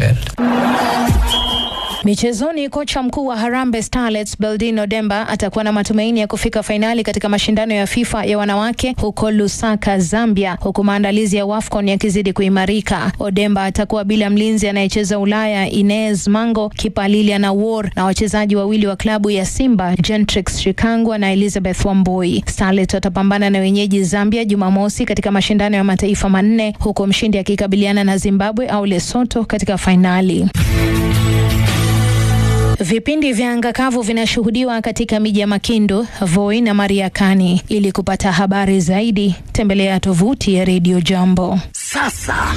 belt. Michezoni, kocha mkuu wa Harambee Starlets Beldino Demba atakuwa na matumaini ya kufika fainali katika mashindano ya FIFA ya wanawake huko Lusaka, Zambia, huku maandalizi ya WAFCON yakizidi kuimarika. Odemba atakuwa bila mlinzi anayecheza Ulaya Inez Mango, kipa Lilian Awor na wachezaji wawili wa klabu ya Simba Gentrix Shikangwa na Elizabeth Wamboi. Starlets watapambana na wenyeji Zambia Jumamosi katika mashindano ya mataifa manne, huku mshindi akikabiliana na Zimbabwe au Lesotho katika fainali. Vipindi vya anga kavu vinashuhudiwa katika miji ya Makindu, Voi na Mariakani. Ili kupata habari zaidi, tembelea tovuti ya Radio Jambo. Sasa